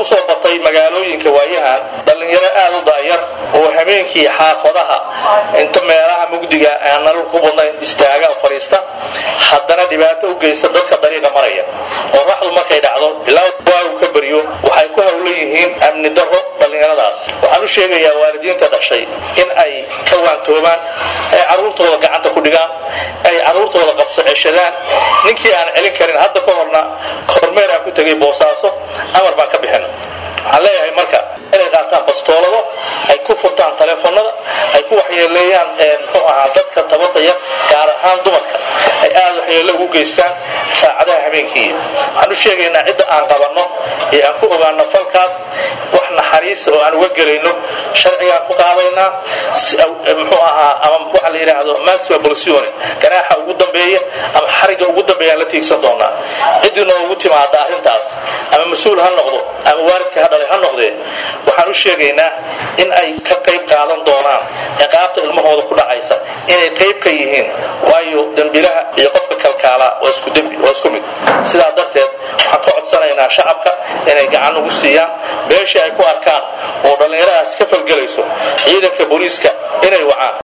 kusoo batay magaalooyinka waayahan dhallinyaro aad u daayar oo habeenkii xaafadaha inta meelaha mugdiga aan nalal ku badnayn istaaga fadhiista haddana dhibaato u geysta dadka dariiqa maraya oo raxdu markay dhacdo ilaa waagu ka baryo waxay ku hawlan yihiin amni darro dhallinyaradaas waxaan u sheegayaa waalidiinta dhashay in ay ka waantoobaan ay carruurtooda gacanta ku dhigaan ay carruurtooda qabso ceshadaan ninkii aan celin karin hadda ka horna kormeer aan ku tegay boosaaso amar baan ka bixin waxaan leeyahay marka inay qaataan bastoolado ay ku furtaan taleefonada ay ku waxyeeleeyaan muxuu ahaa dadka tabadaya gaar ahaan dumarka ay aad waxyeello ugu geystaan saacadaha habeenkii waxaan u sheegaynaa cidda aan qabanno ee aan ku ogaano falkaas wax naxariisa oo aan uga gelayno sharcigaan ku qaadaynaa muxuu ahaa ama waxa la yidhaahdo maxima bolsione ganaaxa ugu dambeeya ama xariga ugu dambeeyaan la tiigsan doonaa ciddii noogu timaada arrintaas ama mas-uul ha noqdo ama waalidka ha dhalay ha noqdee waxaan u sheegaynaa in ay ka qayb qaadan doonaan ciqaabta ilmahooda ku dhacaysa inay qayb ka yihiin waayo dembilaha iyo qofka kalkaalaa waa isku dembi waa isku mid sidaa darteed waxaan ka codsanaynaa shacabka inay gacan ugu siiyaan beeshii ay ku arkaan oo dhallinyaradaas ka falgelayso ciidanka booliiska inay wacaan